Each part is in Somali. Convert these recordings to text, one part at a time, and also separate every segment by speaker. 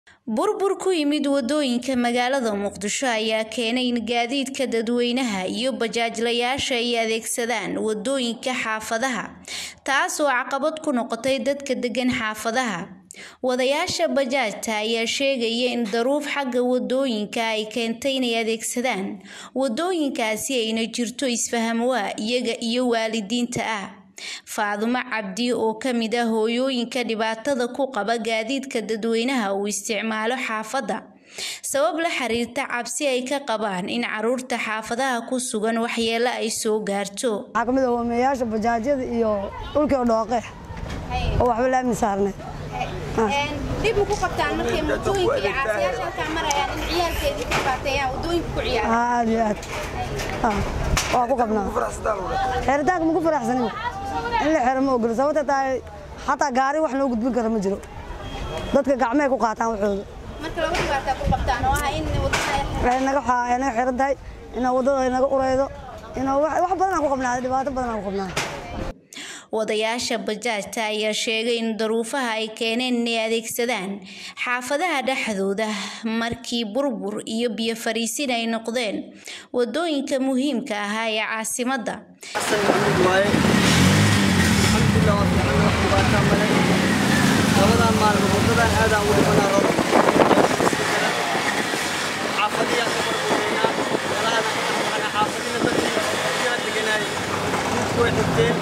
Speaker 1: burbur ku yimid wadooyinka magaalada muqdisho ayaa keenay in gaadiidka dadweynaha iyo bajaajlayaasha ay adeegsadaan wadooyinka xaafadaha taas oo caqabad ku noqotay dadka degan xaafadaha wadayaasha bajaajta ayaa sheegaya in daruuf xagga wadooyinka ay keentay inay adeegsadaan wadooyinkaasi ayna jirto isfahamwaa iyaga iyo waalidiinta ah faadumo cabdi oo ka mid ah hooyooyinka dhibaatada ku qaba gaadiidka dadweynaha uu isticmaalo xaafadda sabab la xiriirta cabsi ay ka qabaan in caruurta xaafadaha ku sugan waxyeelo ay soo gaarto
Speaker 2: waxaa ka mid ah hoomeyaasha bajaajyada iyo dhulkii oo dhooqeex oo waxba laami saarneed
Speaker 3: dib ma ku qabtaan markay mootooyinka iyo caasiyaasha halkaa marayaan in ciyaalkeedii ka dhibaateeyaan wadooyinka ku ciyaaraan
Speaker 2: haa aad iyo aad haa waa ku qabnaa xeeritaanka ma ku faraxsanin in la xero ma ogolo sababta tahay xataa gaari wax loo gudbin kara ma jiro dadka gacmay ku qaataan waxooda
Speaker 3: marka laba dhibaataa ku qabtaan oo ah in wadada
Speaker 2: waxay naga xaa ay naga xiran tahay inaa waddada ay naga ureydo inaa wax wax badan aan ku qabnaa dhibaato badan aan ku qabnaa
Speaker 1: wadayaasha bajaajta ayaa sheegay in daruufaha ay keeneen inay adeegsadaan xaafadaha dhexdooda markii burbur iyo biyo fariisin ay noqdeen wadooyinka muhiimka ahaa ee caasimadda
Speaker 4: labadan maalmo wadadan aadaan ugu dhibanaa rabo xaafadiyaan ka barbuureynaa meelahaan ka dhaqmana xaafadina dadkii yaa deganaayay midku way xigteen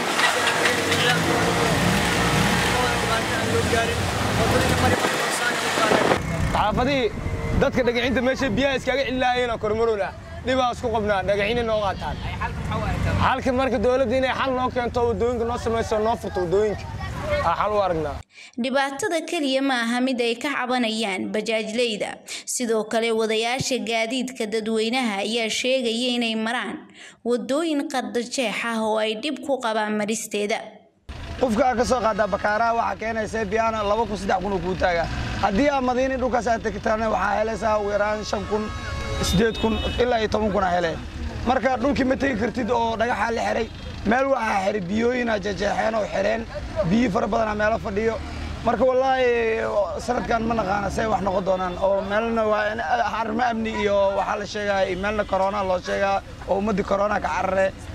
Speaker 5: xaafadihii dadka dhagacinta meesha biyaha iskaga cilaayeenoo kormarola dhibaa isku qabnaa dhagacina noo qaataan xalka marka dowladda inay xal noo keento wadooyinka noo samayso noo furto wadooyinka aa xal u aragnaa
Speaker 1: dhibaatada keliya ma aha mid ay ka cabanayaan bajaajleyda sidoo kale wadayaasha gaadiidka dadweynaha ayaa sheegaya inay maraan wadooyin qardajeex ah oo ay dhib ku qabaan maristeeda
Speaker 6: qofka aad ka soo qaadaa bakaaraha waxaa keenaysa biyaana laba kun saddex kun oo kuu taagaa haddii aad madiini dhulkaas aad tagtaan waxaa helaysaa ugu yaraan shan kun siddeed kun ilaa iyo toban kun aa hele marka dhulkii ma tegi kartid oo dhagaxaa la xiray meel waxaa xiray biyooyinaa jejeexeen oo xireen biyi fara badanaa meelo fadhiyo marka wallaahi sanadkan ma naqaana say wax noqon doonaan oo meelna waa arrimo amni iyo waxaa la sheegaa meelna korona loo sheegaa oo ummaddii korona ka carare